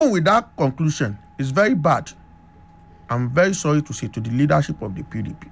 with that conclusion is very bad i'm very sorry to say to the leadership of the pdp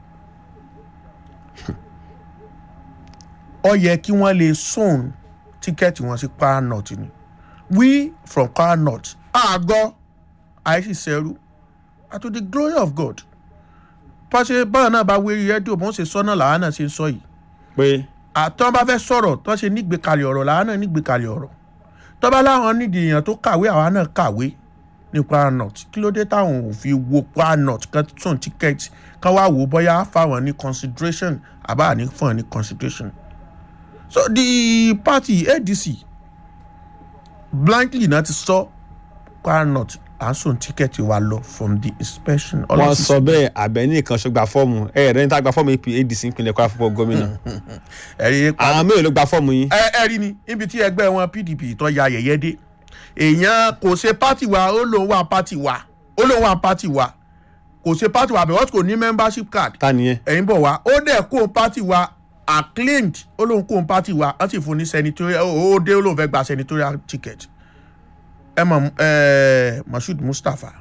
ó yẹ kí wọ́n lè sóun tíkẹ́ẹ̀tì wọn sí kwara north ni we from kwara north àgọ́ àìsí sẹ́rú and to the glory of god pàṣẹ báwọn náà bá wérí rédíò bó ń ṣe sọ́nà làwọn náà ṣe ń sọ yìí pé àtọ́ bá fẹ́ sọ̀rọ̀ tó ṣe nígbèkalẹ̀ ọ̀rọ̀ làwọn náà nígbèkalẹ̀ ọ̀rọ̀ tọ́ba láwọn nídìí èèyàn tó kàwé àwa náà kàwé ní kwara north kí ló dé táwọn ò fi wo kwara north kan tún tíkẹ́ẹ̀tì kan wá wò ó bóyá fáwọn ní consideration àbá ní fún ọ ní consideration so the party adc blankly náà ti sọ kwara north à ń sùn tíkẹ́ẹ̀tì wa lọ from the inspection. wọ́n sọ bẹ́ẹ̀ àbẹ́ní kan ṣó gba fọ́ọ̀mù ẹ̀ rẹ̀ níta gba fọ́ọ̀mù ap adc ìpínlẹ̀ kwara fúnpọ̀ gómìnà ẹ̀rí pa àwọn mélòó ló gba fọ́ọ̀mù yín ẹ ẹ rí ni níbi tí ẹgbẹ́ wọn pdp tó ya yẹ̀yẹ́ dé èèyàn kò ṣe pátì wa ó lóun wà pátì wa ó lóun wà pátì wa kò ṣe pátì wa because kò ní membership card ta nìyẹn ẹ̀yin bọ̀ wá ó dẹ̀ kó pátì wa acclaimed ó lóun kó pátì wa wọ́n sì fún ní senatorial ó ó dé ó lóun fẹ́ gba senatorial ticket ẹ mọ̀ ẹ mashood mustapha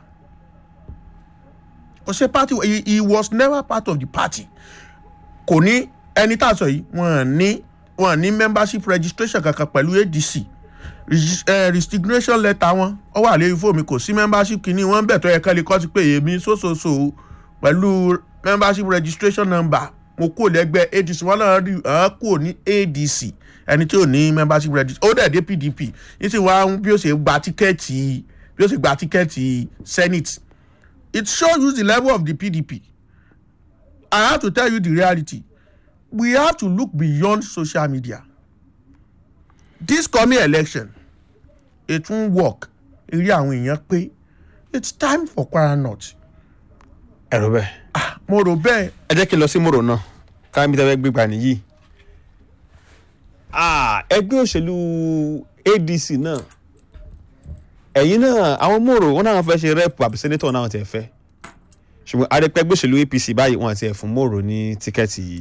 kò ṣe pátì wa he, he was never part of the party kò ní ẹni tá a sọ yìí wọn ní wọn ní membership registration kankan pẹ̀lú adc Regis- eh, resignation letter wọn ọ wà lórí fóònù kò sí membership kìíní wọn bẹ̀ tó yẹ kẹ́lẹ́ kọ́ sí pé èmi sóṣooṣo pẹ̀lú membership registration number mo kúrò lẹ́gbẹ́ adc wọn náà rí àwọn kúrò ní adc ẹni tí ò ní membership registration ó dẹ̀ dé pdp ní sì wá bí ó ṣe gba tíkẹ́ẹ̀tì bí ó ṣe gba tíkẹ́ẹ̀tì senate it shows you the level of the pdp i have to tell you the reality we have to look beyond social media this coming election it won work eré àwọn èèyàn pé it's time for kwara north ẹ̀rọ bẹ́ẹ̀ ah mo rò bẹ́ẹ̀ ẹ jẹ́ kí n lọ sí mòrò náà káyọ̀ mi tẹ́ fẹ́ gbégbá nìyí Ah, ẹgbẹ́ òṣèlú adc náà ẹ̀yin náà àwọn mòrò wọn náà fẹ́ ṣe rẹ́pù àbí sẹ́nẹ́tọ̀ náà tiẹ̀ fẹ́ ṣùgbọ́n adẹ́pẹ́ ẹgbẹ́ òṣèlú apc báyìí wọn àti ẹ̀ fún mòrò ní tíkẹ́ẹ̀tì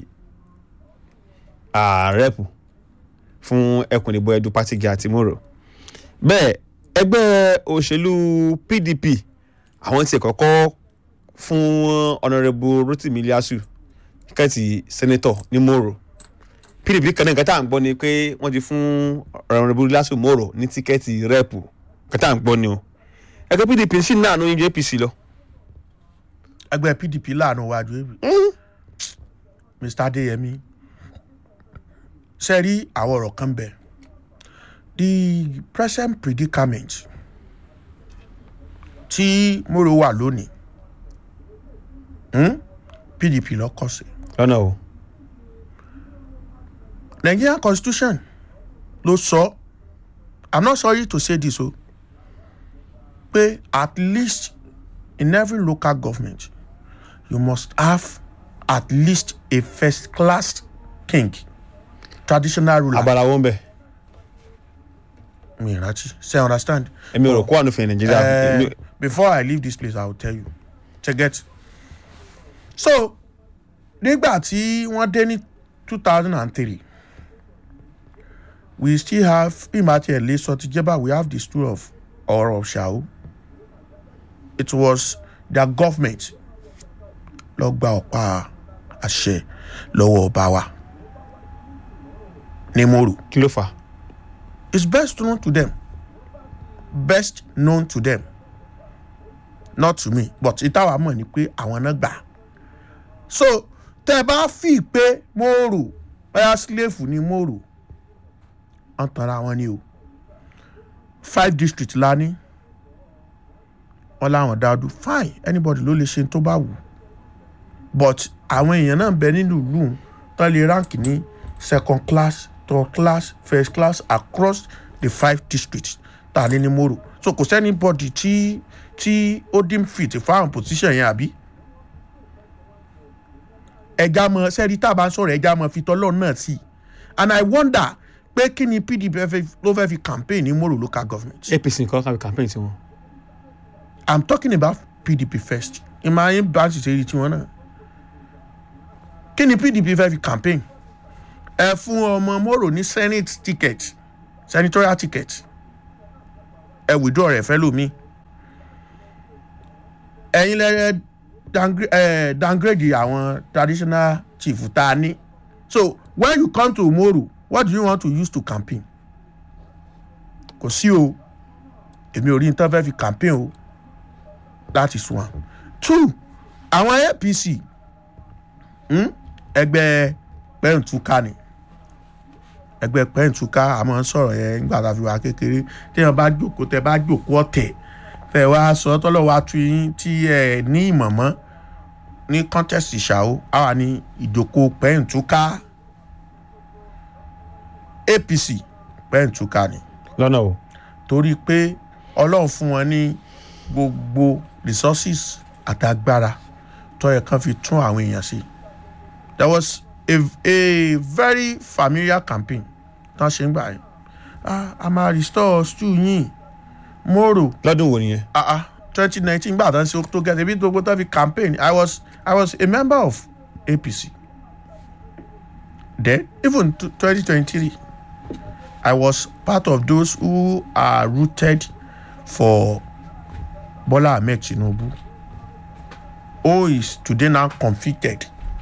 ah, rẹ́pù fún ẹkùn ìdìbò ẹdun pátìgì àti mòrò bẹ́ẹ̀ ẹgbẹ́ òṣèlú pdp àwọn tiẹ̀ kọ́kọ́ fún ọ̀nàrẹ́bù rotimi iliasu tíkẹ́ẹ̀tì sẹ́nẹ́tọ̀ ní mòrò pdp kan náà nǹkan tá à ń gbọ́ ni pé wọ́n ti fún ọ̀nàrẹ́bù iliasu mòrò ní tíkẹ́ẹ̀tì rẹ́pù nǹkan tá à ń gbọ́ ni o ẹgbẹ́ pdp sì ń náà ní apc lọ. ẹgbẹ́ pdp láàánú wájú èmi mr adeyemi ṣe rí àwọn ọ̀rọ̀ kan bẹ̀ the present predicament tí moro wà lónìí hmm? pdp lọ́kọ̀ sí lọ́nà o nigerian constitution ló sọ i'm not sorry to say this o pé at least in every local government you must have at least a first class king traditional ruler. abala wọn bẹ mi ìrántí ṣe understand. èmi ò rò kó wà nífẹ̀ẹ́ nàìjíríà Eh, èmi- before i leave this place i will tell you check it. so nígbà tí wọ́n dé ní two thousand and three we still have imati ele sotijeba we have the story of ọ̀rọ̀ ṣàó it was their government lọ gba ọ̀pá àṣẹ lọ́wọ́ ọba wa ní mòrò kí ló fà á is best known to them best known to them not to me but ìtawà mọ̀ ni pé àwọn náà gbà so tẹ́ ẹ bá fi pé mòrò bóyá slave ni mòrò wọ́n tanra wọn ni o five district la ní wọ́n láwọn dáadú fine anybody ló lè ṣe tó bá wù but àwọn èèyàn náà bẹ nínú ìlú tán lè rank ní second class third class first class across the five districts tá a ní ní moro so kò sẹ́ni bọ́dì tí tí ó dín fit fáwọn position yẹn àbí ẹja mọ sẹ́ni tá a bá ń sọ̀rọ̀ ẹja mọ fi tọ́lọ́ náà sí i and i wonder pé kí ni pdp fẹ́- ló fẹ́ fi campaign ní moro local government. apc nǹkan kan campaign tiwọn i'm talking about pdp first ìmọ̀ ayé bá ti ṣe rí tiwọn náà kí ni pdp fẹ́ fi campaign ẹ fún ọmọ moro ní senate ticket senatorial ticket ẹ withdraw rẹ̀ fẹ́ lómi ẹ̀yin lẹ́rẹ́ downgra- eh, downgrade àwọn traditional chief tá a ní so when you come to Moro what do you want to use to campaign kò sí o èmi ò rí nǹkan fẹ́ fi campaign o that is one two àwọn APC hmm, ẹgbẹ́ pẹ́ǹtúká ni ẹgbẹ́ pẹ́ǹtúká àmọ́ sọ̀rọ̀ yẹn nígbà tá a fi wà kékeré téèyàn bá jókòó tẹ bá jókòó ọ̀tẹ̀ tẹ wá sọ tọ́lọ́ wa tu yín tí ẹ ní ìmọ̀mọ́ ní contest ìṣàwó àwa ní ìjókòó pẹ́ǹtúká APC pẹ́ǹtúká ni lọ́nà o torí pé ọlọ́run fún wọn ní gbogbo resources àtàgbára tó yẹ kán fi tún àwọn èèyàn sí there was a, a very familiar campaign tán ṣe ń gbà yẹn ah a máa restore stew yín Moro lọ́dún wo nìyẹn ah ah twenty nineteen gbà tán ṣe tó gẹ̀ẹ́sì bí gbogbo tán fi campaign i was i was a member of APC then even twenty twenty three I was part of those who are rooted for Bola Ahmed Tinubu who is today now convicted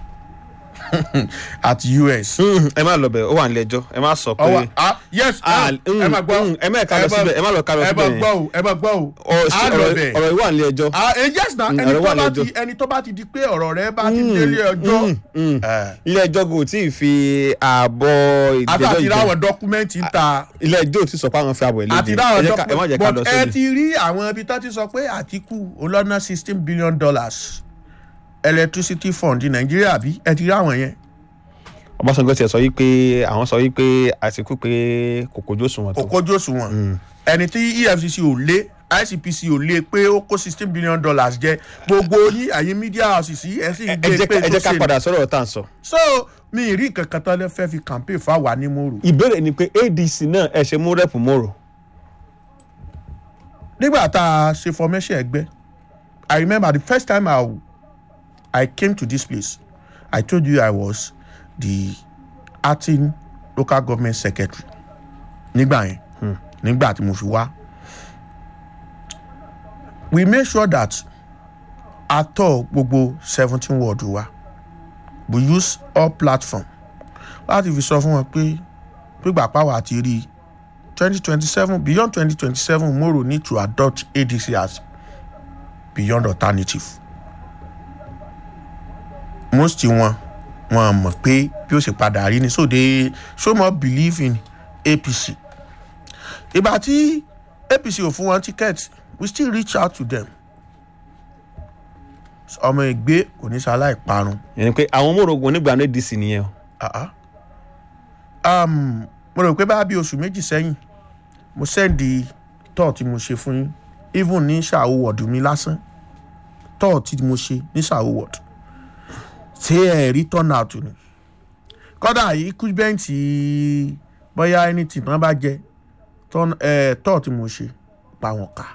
at US. ẹ má lọ bẹ̀ ó wà nílé ẹjọ́ ẹ má sọ pé ọwọ ah yes Ah, ẹ máa gbọ́ mm, ẹ má ká lọ síbẹ̀, ẹ má lọ ká lọ ẹ síbẹ̀ máa yẹn. gbọ́ o ẹ máa gbọ́ o ọ- á lọ ọ̀rọ̀ bẹ̀. ọ̀rọ̀ yìí wà nílé ẹjọ́ ah eh, yes na Mm, ẹni ọ̀rọ̀ tó wà bá lẹ́jọ́. ti ẹni tó bá ti di pé ọ̀rọ̀ rẹ̀ bá ti délé ọjọ́ eh, ilé ẹjọ́ kò tí ì fi ààbọ̀ ìgbẹ́jọ́ àti ìjọ ráwọn dọ́kúmẹ́ǹtì ń ta ilé ẹjọ́ ò tí sọ pé àwọn fi ààbọ̀ ẹ̀ léde àti ráwọn ẹ jẹ́ ká- ẹ má jẹ́ ká lọ but ẹ sórí ti rí àwọn ibi tó ti sọ pé Àtíkù olọ́nà sixteen billion dollars electricity fund ní Nàìjíríà bí ẹ ti rí àwọn yẹn Ọbásanjọ́ tiẹ̀ sọ yí pé àwọn sọ yí pé Àtíkù pé kò kojú òṣùwọ̀n tó òkójú òṣùwọ̀n ẹni tí EFCC ò lé ICPC ò lé pé ó kó sixteen billion dollars jẹ gbogbo yín àyè media houses yìí ẹ sì ń ẹ gbé jẹ́ pé ká- ẹ tó jẹ́ ká ṣe padà sọ̀rọ̀ tá à ń sọ. so mi ì rí nǹkan kan tán lè fẹ́ fi campaign fáwa ní Moro ìbéèrè ni pé ADC náà ẹ ṣe mú rẹ́pù Moro nígbà tá a ṣe formation ẹgbẹ́ I remember the first time I, I came to this place I told you I was the acting local government secretary nígbà yẹn nígbà tí mo fi wá we make sure that a tọ́ gbogbo seventeen ward wa we use all platform láti fi sọ fún wọn pé gbígbà pàwọ́ àti rí i twenty twenty seven beyond twenty twenty seven Moro need to adopt ADC as beyond alternative most wọn wọn mọ̀ pé bí ó ṣe padà rí ni so they so much believe in APC ìgbà tí APC ò fún wọn ticket we still reach out to them ọmọ ìgbé kò ní sáláì parun yẹn ni pé àwọn Moro ogun onígbà náà ADC nìyẹn o ah ah um, mo rò pé bá bí oṣù méjì sẹ́yìn mo sẹ́ndì tọ́ọ̀ tí mo ṣe fún yín even ní ṣàwó wọ̀dù mi lásán tọ́ọ̀ tí mo ṣe ní ṣàwó wọ̀dù ṣé ẹ rí turn out ni kọ́dà equipment bóyá anything tán bá jẹ turn- eh, tọ́ọ̀ tí mo ṣe pa wọn kà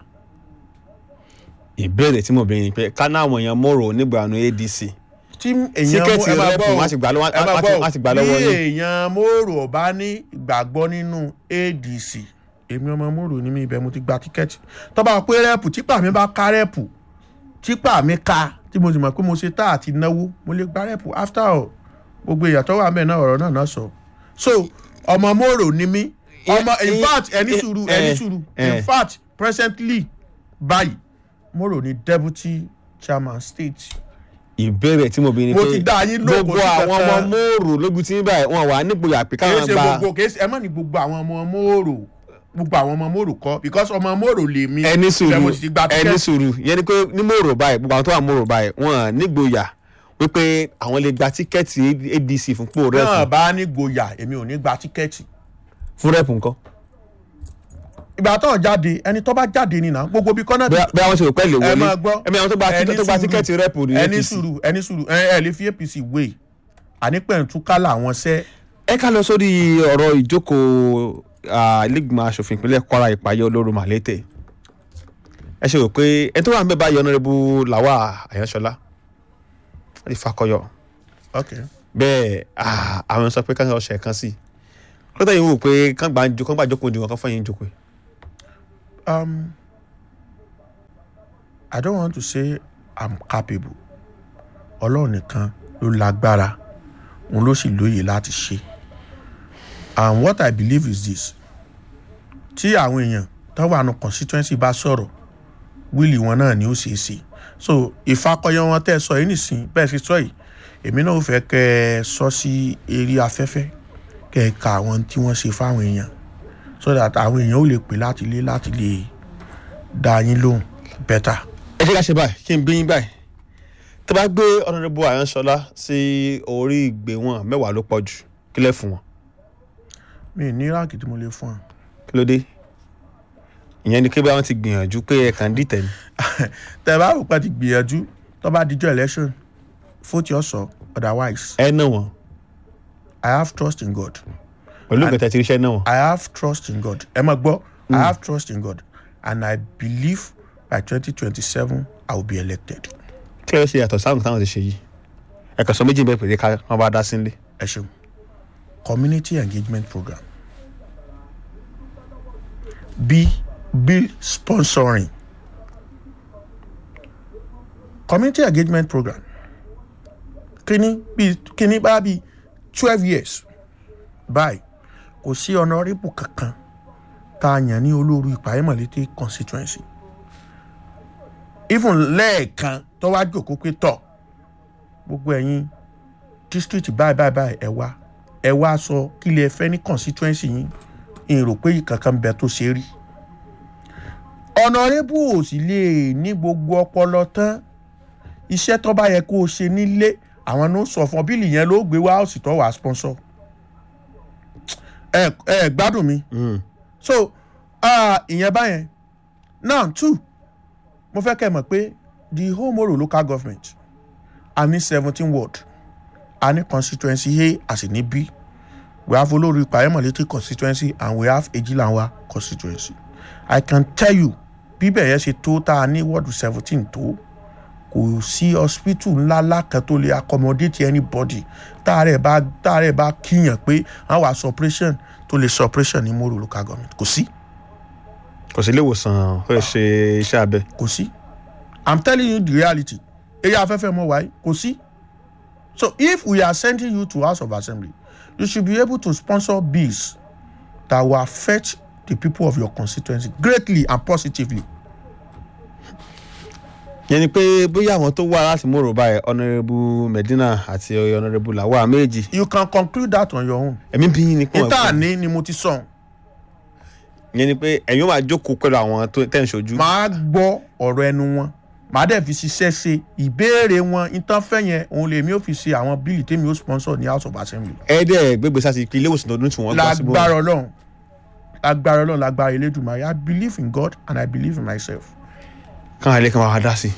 ìbéèrè tí mo béèrè ni pé ká náà àwọn èèyàn Moro onígbà náà ADC tí èèyàn Tíkẹ́ẹ̀tì ẹ máa rẹ́pù gbọ́ o, wọ́n á ti gbà lọ́wọ́- ẹ máa wọ́n á ti- gbọ́ o, wọ́n á ti gbà lọ́wọ́ bí yín. èèyàn Moro ọba ní ìgbàgbọ́ nínú ADC èmi ọmọ Moro ní mi ibẹ̀ mo ti gba tíkẹ́ẹ̀tì tó bá pé rẹ́pù típà mi bá ká rẹ́pù típà mi ká tí mo sì mọ̀ pé mo ṣe tá àti náwó mo lè gba rẹ́pù after all gbogbo èèyàn tó wà mẹ́ẹ̀ náà ọ̀rọ̀ náà náà sọ so ọmọ Moro ni mí ọmọ in Eh, fact ẹni eh, sùúrù eh, ẹni sùúrù in eh. fact presently báyìí Moro ni deputy chairman state ìbéèrè tí mo béèrè ni Mo pé ti dá yín lóko gbogbo sí àwọn ọmọ kankan. Moro lójú tí ń báyìí wọn wà nígboyà pé kìí káwọn ṣe gba gbogbo kìí ṣe ẹ má ní gbogbo àwọn ọmọ Moro gbogbo àwọn ọmọ Moro kọ́ because ọmọ Moro lè mi ẹni Ibẹ̀ mo sùúrù sì ti gba ẹni tíkẹ́ẹ̀tì. sùúrù yẹn ni pé ní Moro báyìí gbogbo àwọn tó wà Moro báyìí wọn nígboyà wípé àwọn lè gba tíkẹ́ẹ̀tì ADC fún pò náà rẹ́pù bá ní gboyà èmi ò ní gba tíkẹ́ẹ̀tì fún rẹ́pù nǹkan ìgbà tó ń jáde ẹni tó bá jáde nìyà gbogbo bí kọ́nà bí àwọn ṣe rò pẹ́ lè ẹ wọlé máa gbọ́ ẹ̀mí àwọn tó gba ẹni tó gba sùúrù, tíkẹ́ẹ̀tì rẹ́pù ní ẹni APC sùúrù ẹni sùúrù ẹ ẹ lè fi APC wé ànípẹ̀ntúká làwọn sẹ́ ẹ ká lọ sórí ọ̀rọ̀ ìjókòó ah, ilégbìmọ̀ asòfin ìpínlẹ̀ Kwara ìpàyẹ olóru màlété ẹ ṣe rò pé ẹ tó wà ń bẹ báyìí ọ̀nàrẹ́bù làwà àyànṣọlá láti fakọyọ ok bẹ́ẹ̀ ah, àwọn sọ pé káńtà ọ̀sẹ̀ kan sí i lọ́tọ̀ yìí wò pé kán gbà ń jó kán gbà jókòó ju wọn kán fọyín jókòó um, I don't want to say i'm capable ọlọ́run nìkan ló lágbára òun ló sì lóye láti ṣe and what i believe is this tí àwọn èèyàn tó wà nù constituency bá sọ̀rọ̀ wíìlì wọn náà ni ó ṣeé ṣe so ìfakọyọ wọn tẹ́ ẹ sọ yìí nìsín bẹ́ẹ̀ sì sọ yìí èmi náà ò fẹ́ kẹ́ ẹ sọ sí eré afẹ́fẹ́ kẹ́ ẹ ka àwọn tí wọ́n ṣe fáwọn èèyàn so that àwọn èèyàn ò lè pè láti lé láti lè dá yín lóhùn better. ẹ ṣe ká ṣe báyìí kí n bí yín báyìí tó bá gbé ọ̀nàdébò àyànṣọlá sí orí ìgbéwọ̀n mẹ́wàá ló pọ̀ jù kílẹ̀ fún wọn mi ì ní ráàkì tí mo lè fún ọ. kí ló dé ìyẹn ni pé báwọn ti gbìyànjú pé ẹ kàn dìtẹ̀ ni tẹ bá rò pé ti gbìyànjú tó bá dijọ́ election vote your sọ otherwise ẹ náà wọn i have trust in god pẹ̀lú ìgbà tí iṣẹ́ náà wọn. i have trust in god ẹ máa gbọ́ i have trust in god and i believe by twenty twenty seven i will be elected. kí ló ṣe yàtọ̀ sáwọn táwọn ti ṣe yìí ẹ̀kan sọ méjì bẹ́ẹ̀ pèsè ká wọn bá dá sí nílé. ẹ ṣeun community engagement program b bill sponsoring community engagement program kíní bí kíní bá bí twelve years báyìí kò sí honourable kankan tá a yàn ní olórí ìpàyẹ́mọ̀lété constituency even lẹ́ẹ̀kan tó wá jòkó pé tọ̀ gbogbo ẹ̀yin district báyìí báyìí báyìí ẹ wá ẹ wá sọ kí lè fẹ́ ní constituency yín èrò pé kankan bẹ tó ṣe rí honourable ò sì lè ní gbogbo ọpọlọ tán iṣẹ́ tó bá yẹ kó o ṣe nílé àwọn ló sọ fún ọ bíìlì yẹn ló gbé wá òsì tó wà á sponsor ẹ ẹ gbádùn mi so ah, ìyẹn báyẹn now two mo fẹ́ kẹ́ ẹ mọ̀ pé the whole Moro local government a ní seventeen ward a ní constituency A a sì ní B we have olórí ìpàyẹ́mọ̀létí constituency and we have ejilanwa constituency i can tell you bíbẹ̀ yẹn ṣe tó tá a ní ward seventeen tó kò sí hospital ńláńlá kan tó lè accommodate anybody táàrẹ̀ bá táàrẹ̀ bá kíyàn pé wọ́n wá suppression tó lè suppression ní Moro local government kò sí kò sí ilé ìwòsàn tó lè ṣe iṣẹ́ abẹ. kò sí i'm telling you the reality eré afẹ́fẹ́ mọ́ wáyé kò sí so if we are sending you to house of assembly you should be able to sponsor bills that will affect the people of your constituency greatly and positively yẹn ni pé bóyá àwọn tó wá láti Moro báyìí ọ̀nàrẹ́bù Medina àti ọ̀nàrẹ́bù Lawal méjì you can conclude that on your own ẹ̀mí bí yín ni pé níta ní ni mo ti sọ yẹn ni pé ẹ̀yin ó máa jókòó pẹ̀lú àwọn tó tẹ̀ ń ṣojú. màá gbọ́ ọ̀rọ̀ ẹnu wọn màá dẹ̀ fi ṣiṣẹ́ ṣe ìbéèrè wọn ìtàn fẹ́ yẹn òun lèmi ò fi ṣe àwọn bíìlì tèmi ó sponsor ní house of assembly ẹ̀ẹ́dẹ̀ gbégbé sáti ilé ìwòsàn ọdún tí wọ́n gbà sí Moro. lágbára ọlọ́run lágbára ọlọ́run lágbára elédùnmáyé i believe in god and i believe in myself. káwọn ilé kan máa dá sí.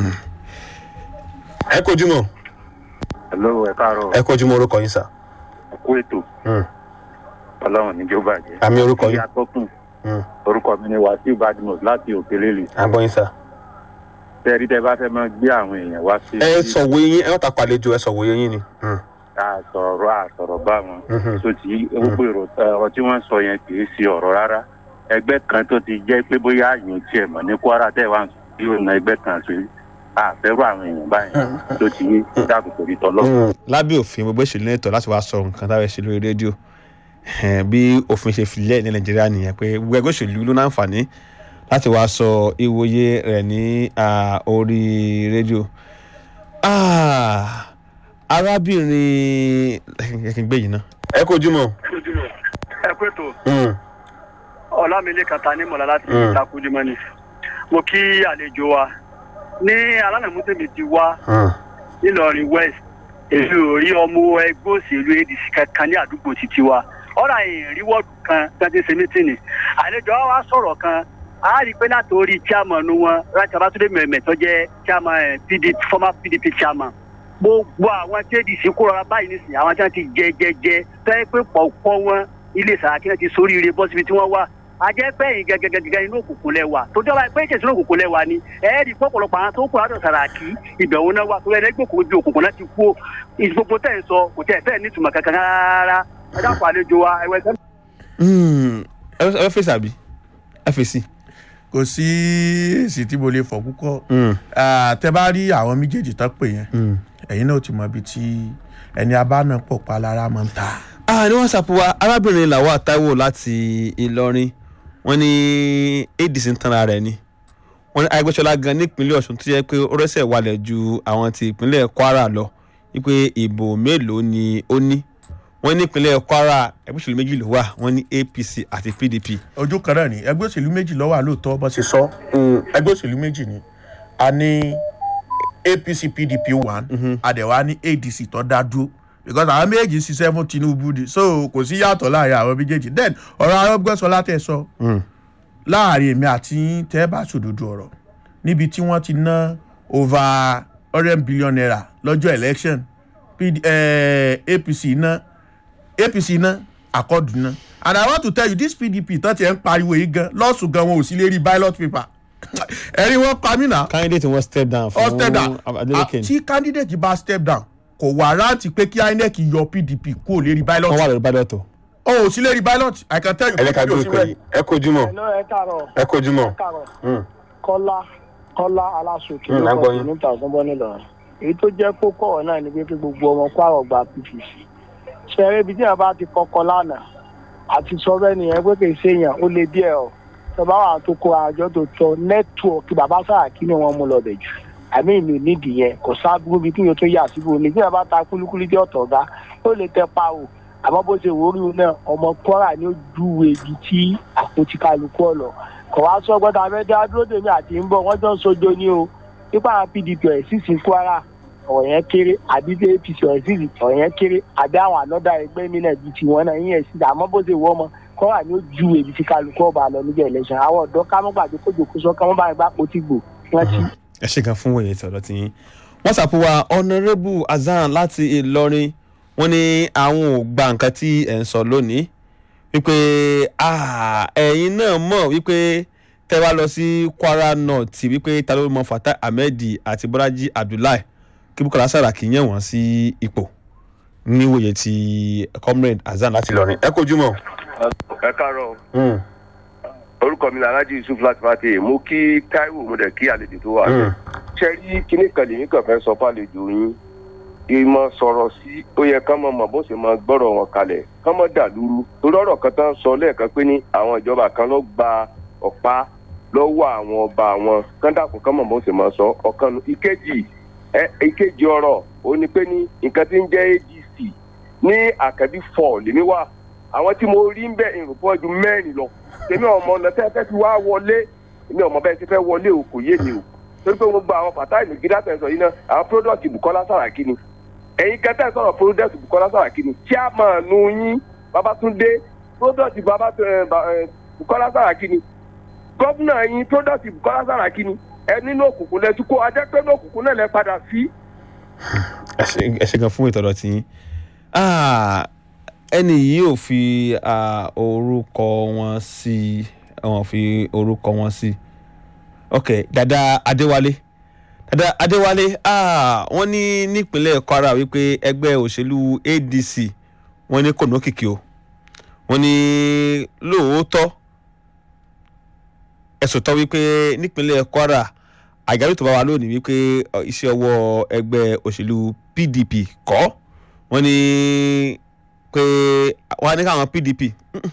ẹ kojú mọ́ hello ẹ káàárọ̀ ẹ kojú mọ́ orúkọ yín sà. kú ètò ọlọ́run níjó bàjẹ́. àmì orúkọ yín. ìyá tọkùn orúkọ mi ni wàsíù badmus láti òkèlélè àgbọ̀ yín sà. tẹ́rí tẹ́ bá fẹ́ máa gbé àwọn èèyàn wá sí. ẹ sọ̀wọ́ yín ẹ wọ́n ta pàlejò ẹ sọ̀wọ́ yín ni. àsọ̀rọ̀ àsọ̀rọ̀ bá wọn. Mhm. tó ti gbogbo èrò ọ̀rọ̀ tí wọ́n sọ yẹn kì í ṣe ọ̀rọ̀ rárá ẹgbẹ́ kan tó ti jẹ́ pé bóyá àyàn tiẹ̀ mọ̀ ní kwara tẹ́ wá ń sọ bí òun ẹgbẹ́ kan ṣe àfẹ́rù àwọn èèyàn báyìí tó ti yé dáàbò torí tọ́lọ́. lábẹ́ òfin gbogbo ìṣèlú ní ẹ̀tọ́ láti wá sọ nǹkan táwọn ṣe lórí rédíò Eh, bí òfin ṣe filẹ̀ ní nàìjíríà nìyẹn pé gbogbo ẹgbẹ́ òṣèlú ló náǹfààní láti wá sọ ìwòye rẹ̀ ní ah, orí rédíò. Ah, arábìnrin ẹ̀kìn gbé yìí náà. ẹ kojú mọ́. ẹ pé tó ọlámilé kàtà ní mọ̀lá láti Mm. ìtakùjúmọ́ ni mo kí àlejò wa ní alánàmútèmi ti wá nílọrin west èmi ò rí ọmọ ẹgbẹ́ òṣèlú adc kankan ní àdúgbò títí wa ọ̀rọ̀ àyìn rí wọ́ọ̀dù kan tẹ́tí ṣe mítìnì àlejò wa wá sọ̀rọ̀ kan a rí i pé látòrí chairman wọn rántí abátúndé mẹ̀mẹ̀ tó jẹ́ chairman eh, PDP former pdp chairman gbogbo àwọn tí adc kó rọra báyìí nísìnyí àwọn tí wọ́n ti jẹ jẹ jẹ tẹ́ pé pọ̀pọ̀ wọn ilé sàràkí náà ti sóríire bọ́ síbi tí wọ́n wà ajẹ́pẹ́yìn gẹ́gẹ́gẹ́gẹ́ inú òkùnkùn lẹ́wà tó jọba pé ìṣẹ̀sìn òkùnkùn lẹ́wà ni ẹ̀ẹ́dì pọ̀pọ̀lọpọ̀ àwọn tó kù látọ̀ sàràkí ìbẹ̀wò náà wà tó lẹ́nu ẹgbẹ́ òkùnkùn ju òkùnkùn náà ti kú ìgbogbo tẹ̀ ń sọ kò tẹ̀ fẹ́ẹ̀ nítumọ̀ kankan rárá ẹ dákun àlejò wa ẹ̀wẹ̀ sẹ́ni. ẹ fẹ́ fèsì àbí ẹ fèsì. kò kò sí èsì tí mo lè fọ̀ púpọ̀ Mm, Ah, tẹ bá rí àwọn méjèèjì tán pè yẹn mm. ẹ̀yin náà ti mọ ibi tí ẹni abáná pọ̀ pa lára máa ń ta. ah ní whatsapp wa arábìnrin làwọn àtàwọ̀ láti ìlọrin wọ́n ní adc ń tanra rẹ̀ ni wọ́n ní arẹgbẹ́sọlá gan nípínlẹ̀ ọ̀ṣun tó yẹ pé ó rẹ́sẹ̀ walẹ̀ ju àwọn ti ìpínlẹ̀ kwara lọ wípé ìbò mélòó ni ó ní wọ́n ní ìpínlẹ̀ kwara ẹgbẹ́ òṣèlú méjì ló wà wọ́n ní apc àti pdp. ojú kan náà ni ẹgbẹ́ òṣèlú méjì ló wà lóòótọ́ bó ṣe sọ ẹgbẹ́ òṣèlú méjì ni a ní apc pdp one àdẹ̀wá ní adc tó dá dúró because àwọn méjì ṣiṣẹ́ fún tinubu ni so kò sí yàtọ̀ láàrin àwọn méjèèjì then ọ̀rọ̀ arọ́gbẹ́sọlá tẹ̀ sọ láàrin èmi àti yín tẹ́ bá sòdodo ọ̀rọ̀ níbi tí wọ́n ti ná over hundred billion naira lọ́jọ́ election PD, eh, apc ná apc ná akọ́dù ná and i want to tell you this pdp tán ti ẹ̀ ń pariwo yìí gan lọ́sùn gan wọn ò sí lérí ballot paper ẹ̀rí wọn pa mí náà candidate wọn step down ọ step down fún adeleke tí candidate bá step down kò wá rántí pé kí inec yọ pdp kúrò lérí wọ́n ballot wà lórí ballot o. o ò sí lérí ballot i can tell you ẹ jẹ́ ká PDP ò gbé sí ìpè bẹ́ẹ̀. yìí ẹ kojúmọ́ Hello, ẹ káàárọ̀ ẹ kojúmọ́ ẹ káàárọ̀ Mm. kọ́lá kọ́lá aláṣòkè Mm, ló a gbọ́ kọ́ yín. níta ọ̀gbọ́n nílọrin èyí tó jẹ́ kókó ọ̀rọ̀ náà ni pé kí gbogbo ọmọ kwara gba pvc ṣẹ̀rẹ́ ibi tí yàrá bá ti kọ́kọ́ lánàá àti sọ́rọ́ ènìyàn pé kì í ṣe èèyàn ó lé díẹ̀ ọ̀ tọ́ba wà tó kó àjọ tó tọ nẹ́tíwọ̀kì bàbá sàràkí ni wọ́n mú lọ bẹ̀ jù àmì ìlú nídìí yẹn kò sábúrú bí kíyàn tó yà síbò ní tí yàrá bá ta kúlíkúlí dé ọ̀tọ̀ ọ̀gá ó lè tẹ pa o àmọ́ bó ṣe wò ó rí o náà ọmọ kwara ni ó júwe ibi tí àpótí kálukú ọ̀lọ́ kò wá sọ gbọ́dọ̀ abẹ́dá dúró dèmi àti ń bọ̀ wọ́n jọ ń sojo ní o nípa àwọn pdp ẹ̀ sì sí kwara ọ̀rọ̀ yẹn kéré àbí tí apc ẹ̀ sì sí ọ̀rọ̀ yẹn kéré àbí àwọn ànọ́dà ẹgbẹ́ mi náà bíi tiwọn náà yín ẹ̀ sí àmọ́ bó ṣe wọ́ ọmọ kwara ni ó júwe ibi tí kálukú ọba lọ níbi election àwọn ọ̀dọ́ kámọ́gbàgbé kójòkó sọ kámọ́bà gbà pọ̀ gbò wọ́n ti ẹ ṣe kan fún òye tọ̀dọ̀ tí yín whatsapp wa honourable azan láti ìlọrin wọ́n ní àwọn ò gba nǹkan tí ẹ̀ ń sọ lónìí wípé ah, ẹ̀yin náà mọ̀ wípé tẹ́ wá lọ sí kwara north wípé ta ló mọ fatah ahmed àti bọ́lájí abdullahi kí bukola saraki yàn wọ́n sí ipò níwòye ti comrade azan láti ìlọrin. ẹ kojúmọ́. ẹ káàárọ̀ Mm. orúkọ mi ni alhaji yusuf láti fàtẹ mo kí taiwo mo dẹ̀ kí àlejò tó wà. Mm. ṣe rí kíní kan lèmi kàn fẹ́ sọ fàlejò yín ìmọ̀ sọ̀rọ̀ sí ó yẹ ká mọ̀ mọ̀ bó ṣe máa gbọ́rọ̀ wọn kalẹ̀ ká mọ̀ dà lúrú torí ọ̀rọ̀ kan tán sọ lẹ́ẹ̀kan pé ní àwọn ìjọba kan ló gba ọ̀pá lọ́wọ́ àwọn ọba àwọn kọ́ńdàkùn ká mọ̀ bó ṣe máa sọ ọ̀kan nu ìkejì ẹ ìkejì ọ̀rọ̀ ó ní pé ní nǹkan tí ń jẹ́ adc ní àkàbí fọ̀ lèmi wà àwọn tí mo rí ń bẹ̀ ìrùpọ̀ ju mẹ́rin lọ tèmi ọmọ ọ̀nà tẹ́ fẹ́ fi wá wọlé èmi ọmọ bẹ́ẹ̀ ti fẹ́ wọlé o kò yé mi o torí pé gbogbo àwọn pàtàkì nìgídá tẹ̀ sọ yìí náà àwọn product bukola saraki ni ẹ̀yin kẹtẹ́ sọ̀rọ̀ product bukola saraki ni chairman yín babatunde product baba ẹ, ba- ẹ, bukola saraki ni gómìnà yín product bukola saraki ni ẹ nínú òkùnkùn lẹ tún kó ajẹ́ pé nínú òkùnkùn náà lẹ padà sí. ẹ ṣe- ẹ ṣe gan fún ìtọ́dọ̀ tí yín Ah, ẹni yìí ò fi ah, orúkọ wọn sí wọn fi orúkọ wọn sí ok dada adéwálé dada adéwálé ah, wọ́n ní nípínlẹ̀ kwara wípé ẹgbẹ́ òṣèlú adc wọ́n ní kò nókìkí o wọ́n ní lóòótọ́ ẹ̀sùn tán wípé nípínlẹ̀ kwara àgbáyé tó bá wà lónìí wípé ọ, iṣẹ́ ọwọ́ ẹgbẹ́ òṣèlú pdp kọ́ wọ́n ní pé wọ́n á ní káwọn pdp mm-mm.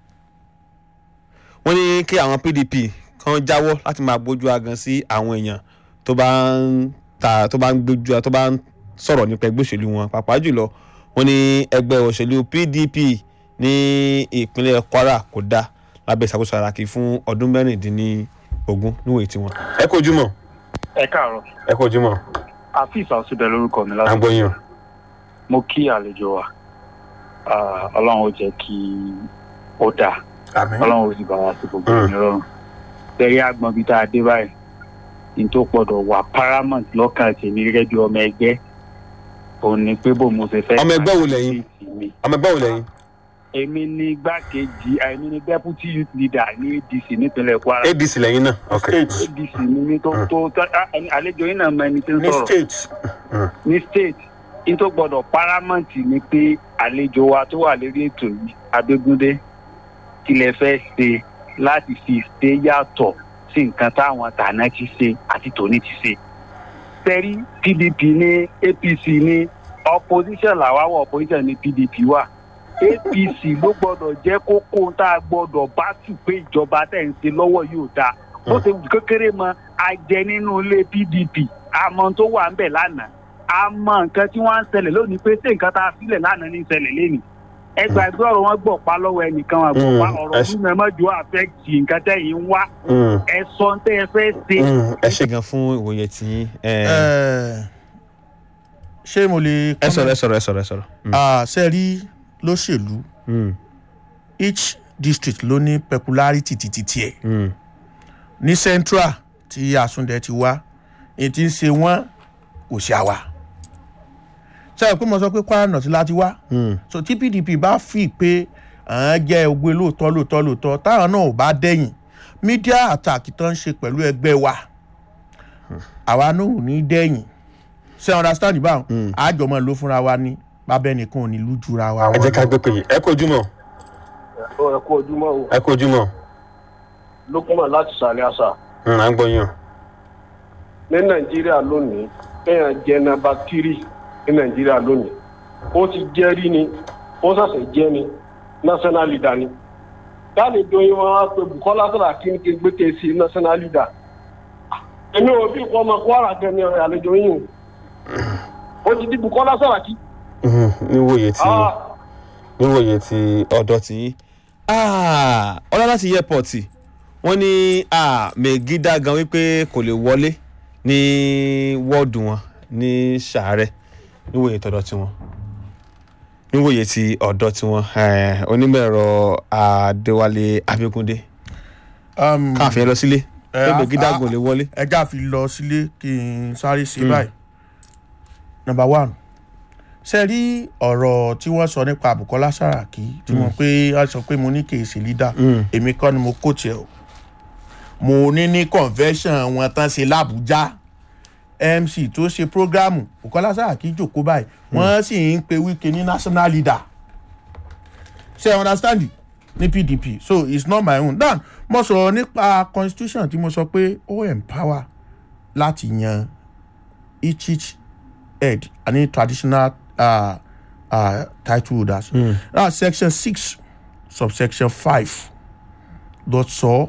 wọ́n ní kí àwọn pdp kan jáwọ́ láti máa gbójú agan sí àwọn èèyàn tó bá ń ta tó bá ń gbójú tó bá ń sọ̀rọ̀ nípa ẹgbẹ́ òṣèlú wọn pàápàá jùlọ wọ́n ní ẹgbẹ́ òṣèlú pdp ní ìpínlẹ̀ kwara kò dáa lábẹ́ ìṣàkóso àràkì fún ọdún mẹ́rìndínlógún níwèé tiwọn. ẹ kojúmọ́. ẹ káàárọ̀ ẹ kojúmọ́. afis àṣùdẹ lórúkọ mi à ń láti gbọ́ yín. mo kí àlejò wa Ah, ọlọ́run ó jẹ́ kí ó dáa ọlọ́run ó sì bá wa sí gbogbo Mm. ìrọ̀rùn bẹ́ẹ̀ àgbọn bíi tá a dé báyìí ní tó gbọ́dọ̀ wà paramount lọ́kàn tèmi gẹ́gẹ́ bí ọmọ ẹgbẹ́ òun ni pé bó mo ṣe fẹ́ Ọmọ ẹgbẹ́ wo lẹ̀yin? pàṣẹ mi. ọmọ ẹgbẹ́ wo lẹ́yìn. èmi ni igbákejì èmi ni deputy youth leader ní adc nípínlẹ̀ kwara adc lẹ́yìn náà. ok. adc ni mi tó tó tó- ah, ẹni- àlejò yín náà mọ ẹni tí ń ní sọ̀rọ̀ state ní state ní tó gbọdọ̀ paramount ni pé àlejò wa tó wà lórí ètò yìí abégúndé kí lẹ fẹ́ ṣe láti fi ṣe yàtọ̀ sí nǹkan táwọn tàná ti ṣe àti tòní ti ṣe. tẹ́rí pdp ní apc ní opposition làwa wà opposition ní pdp wà apc ló gbọ́dọ̀ jẹ́ kókó tá a gbọ́dọ̀ bá tù pé ìjọba tẹ̀ ń ṣe lọ́wọ́ yóò dáa bó ṣe wù kékeré mọ ajẹ nínú ilé pdp àmọ́ tó wà ń bẹ̀ lánàá àmọ́ nǹkan tí wọ́n ń ṣẹlẹ̀ lónìí pé ṣé nǹkan tá a sílẹ̀ lánàá ní ṣẹlẹ̀ lẹ́nìí ẹgbàá ẹgbẹ́ ọ̀rọ̀ wọn gbọ̀ pa lọ́wọ́ ẹnìkan wọn gbọ̀ pa Mm, ọ̀rọ̀ ẹ ṣe- mímu ẹ mọ́jú àfẹ́kì nǹkan tẹ̀yìn ń wá Mm, ẹ sọ ń tẹ́ ẹ fẹ́ ṣe. mm, ẹ ṣe ṣe gan fún ìwòye tí ẹ Eh, ṣé mo lè. ẹ sọ̀rọ̀ ẹ sọ̀rọ̀ ẹ sọ̀rọ̀ ẹ sọ̀rọ̀. Mm. ṣe rí lóṣèlú Mm. each district ló ní peculiarity títí tiẹ̀ Mm. ní central tí àsúndẹ ti wá èyí tí ń ṣe wọ́n kò ṣe àwa ṣe é pé mo sọ pé kwara north láti wá Mm. so tí pdp bá fi pé àwọn jẹ́ ogbe lóòótọ́ lóòótọ́ lóòótọ́ táwọn náà ò bá dẹ̀yìn media attack tó ń ṣe pẹ̀lú ẹgbẹ́ wa àwa náà ò ní dẹ̀yìn ṣe understand báwọn àjọmọ̀ ló fúnra wa ní bábẹ́ nìkan ò ní lójúra wa. ẹ jẹ́ ká gbé pé yìí ẹ kó ojúmọ́ ẹ kú ojúmọ́ o ẹ kó ojúmọ́ lókùnmọ̀ láti sàlẹ̀ àṣà Mm, à ń gbọ́ yín o. ní nàìjíríà lónìí kéèyàn jẹ nàmbà tírì ní nàìjíríà lónìí ó ti jẹ́ rí ni ó ṣẹ̀ṣẹ̀ jẹ́ ni national leader ni káàlì doyin wọn á pe bukola saraki ní kí n gbé kéésì national leader èmi ò bí kọ́ ọmọ kwara gẹ̀ẹ́ni àlejò yín o ó ti di bukola saraki. Mm, níwòye tí Ah, níwòye tí ọ̀dọ̀ tí yín ọlá láti airport wọ́n ní ah, megida gan wípé kò lè wọlé ní wọ́ọ̀dù wọn ní sàárẹ̀ níwòye tọ̀dọ̀ tiwọn níwòye ti ọ̀dọ̀ tiwọn eh, onímọ̀ ẹ̀rọ adéwálé abẹ́kúndé Um, káàfin lọ sílé Eh, pé a- megida a- gan lè wọlé. ẹja fi lọ sílé kí n sáré ṣe báyìí number one ṣe rí ọ̀rọ̀ tí wọ́n sọ nípa bukola saraki tí wọ́n pé wọ́n sọ pé mo ní kì í ṣe leader Mm. èmi kọ́ ni mo kó tiẹ̀ o mo ní ní convention wọn tán ṣe làbújá mc tó ṣe programu bukola saraki jòkó báyìí wọ́n sì ń pe wike ní national leader ṣe understand ní pdp so it's not my own dan mo sọ̀rọ̀ nípa constitution tí mo sọ pé ó empower láti yan each each head àní traditional uh, uh, title holders mm. now section six subsection five lọ sọ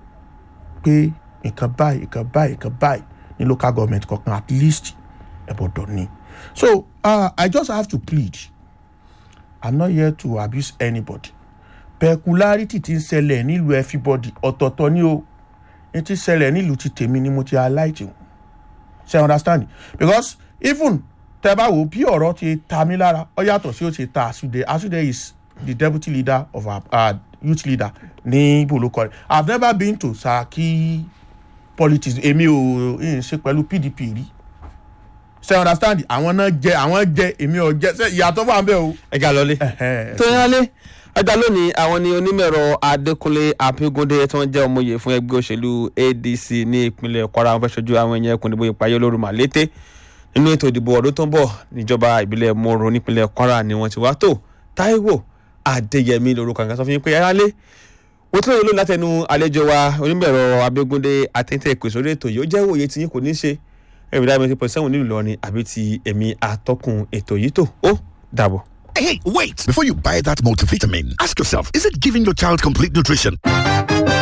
pé nǹkan báyìí nǹkan báyìí nǹkan báyìí ní local government kankan at least ẹ̀bọ̀dọ̀ ni so uh, i just have to plead i'm not here to abuse anybody peculiarity ti ń ṣẹlẹ̀ nílùú everybody ọ̀tọ̀ọ̀tọ̀ ni o ní ti ṣẹlẹ̀ nílùú ti tèmi ni mo ti highlight o ṣe understand because even tẹ bá wo bí ọ̀rọ̀ ti ta mí lára ọ yàtọ̀ sí ó ti ta asude asude is the deputy leader of our uh, youth leader ní bolokore i have never been to saraki politics èmi ò ń ṣe pẹ̀lú pdp rí ṣe understand àwọn náà jẹ àwọn jẹ èmi ò jẹ ṣe ìyàtọ̀ wà ń bẹ̀ o. ẹ ga lọlé. Ẹhẹ́. tó yẹn lé ẹgbẹ́ lónìí àwọn ni onímọ̀ẹ̀rọ adékúnlé abígúndé tí wọ́n jẹ́ ọmọye fún ẹgbẹ́ òṣèlú adc ní ìpínlẹ̀ kwara wọn fẹ́ ṣojú àwọn èèyàn ẹkùn ìdìbò ìpayé olóru màlété nínú ètò ìdìbò ọdún tó ń bọ̀ níjọba ìbílẹ̀ moro nípínlẹ̀ kwara ni wọ́n ti wá tó táíwò adéyẹmí lorúkọ àgbà sọ fún yín pé ẹ̀rá lé wọ́n tún lè lò látẹnu àlejò wa onímọ̀ẹ̀rọ abígúndé àtẹ̀tẹ̀ ìpèsè orí ètò yìí ó jẹ́ òye tí yín kò ní ṣe ẹ̀rọ ìdájọ́ ti pọ̀ sẹ́wọ̀n nílùú lọ́rin àbí ti èmi àtọkùn ètò yìí tó ó dàbọ̀. Hey, wait! Before you buy that multivitamin, ask yourself is it giving your child complete nutrition?